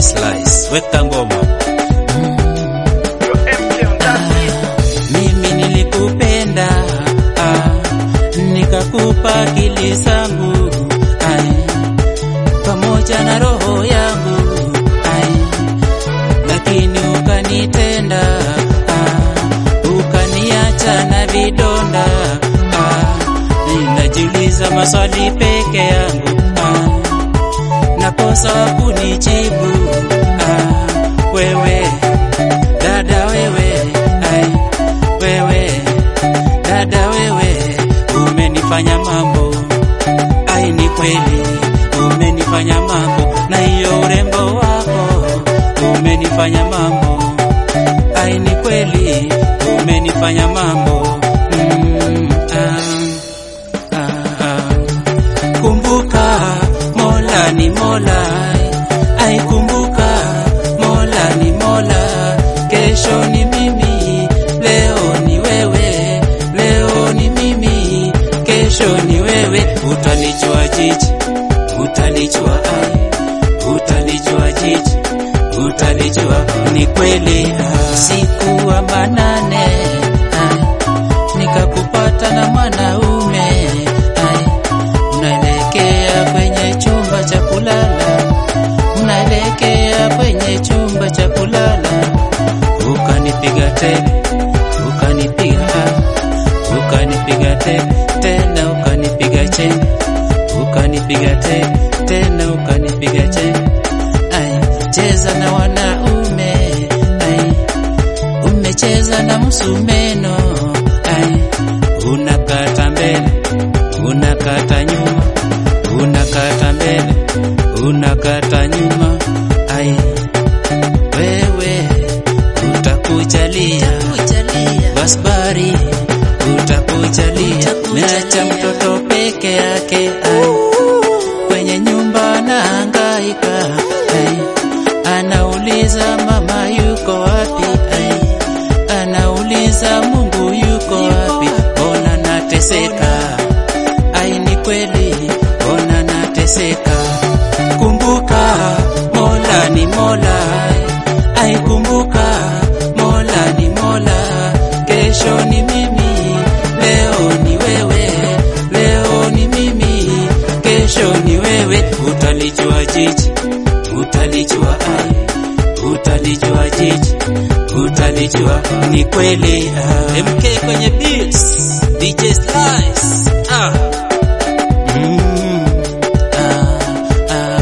Slice, weka ngoma. Mimi nilikupenda ah, nikakupa akili zangu ai, pamoja na roho yangu ai, lakini ukanitenda ah, ukaniacha na vidonda ah, ninajiuliza maswali peke yangu ah, nakosa wa kunijibu ah, wewe dada wewe ai, wewe dada wewe umenifanya mambo ai, ni kweli umenifanya mambo, na hiyo urembo wako umenifanya mambo ai, ni kweli umenifanya mambo mm, ah, ah, ah. Kumbuka Mola ni Mola, ai kumbuka Mola ni Mola, kesho ni mimi, leo ni wewe, leo ni mimi, kesho ni wewe. Utalijua jiji, utalijua ai, utalijua jiji, utalijua ni kweli. ah, Siku wa manane ai, nikakupata na mwanaume ai, unaelekea kwenye chumba cha kulala, unaelekea kwenye chumba cha kulala, ukanipiga tena, ukanipiga ah, ukanipiga tena tena, ukanipiga cheni, ukanipiga tena tena, ukanipiga cheni. Ai, cheza na wanaume ai, umecheza na msumeno ai, unakata mbele, unakata nyuma, unakata mbele, unakata nyuma ai, wewe utakujalia basbari, utakujalia meacha mtoto peke yake ai, kwenye nyumba anahangaika ai, anauliza mama yuko wapi ai, anauliza Mungu yuko wapi, mbona nateseka ai, ni kweli mbona nateseka. Kumbuka Mola ni Mola ai, kumbuka Mola ni Mola, kesho ni mimi, leo ni wewe, leo ni mimi, kesho ni wewe. Utalijua jiji, utalijua ai, utalijua jiji, utalijua ni kweli. ah. MK kwenye beats, DJ Slice. Ah. Mm, ah, ah.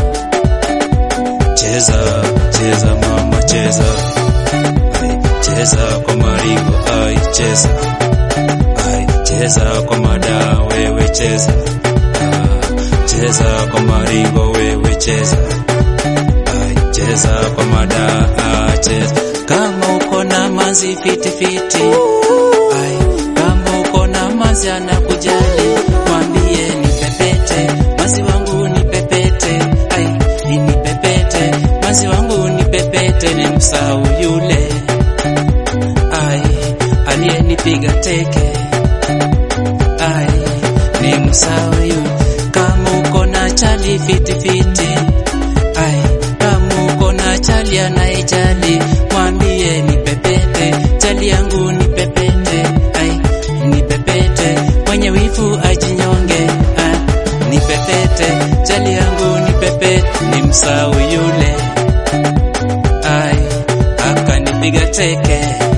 Cheza, cheza mama cheza. Ai, cheza kwa maringo, ai cheza. Ai, cheza kwa mada, wewe cheza. Ah, cheza kwa maringo, wewe cheza. Ai, cheza kwa mada, ah, cheza. Kama uko na manzi fiti fiti, ai, kama uko na manzi anakujali, mwambie ni pepete, manzi wangu ni pepete, ai, ni pepete, manzi wangu ni pepete, ni msau yule, ai, aliyenipiga teke, ai, ni msau yule. Kama uko na chali fiti fiti, ai, kama uko na chali anaijali, mwambie ni pepete, chali yangu ni pepete, ai, ni pepete, mwenye wifu ajinyonge, ai, ni pepete, chali yangu ni pepete, ni msau yule, ai, akanipiga teke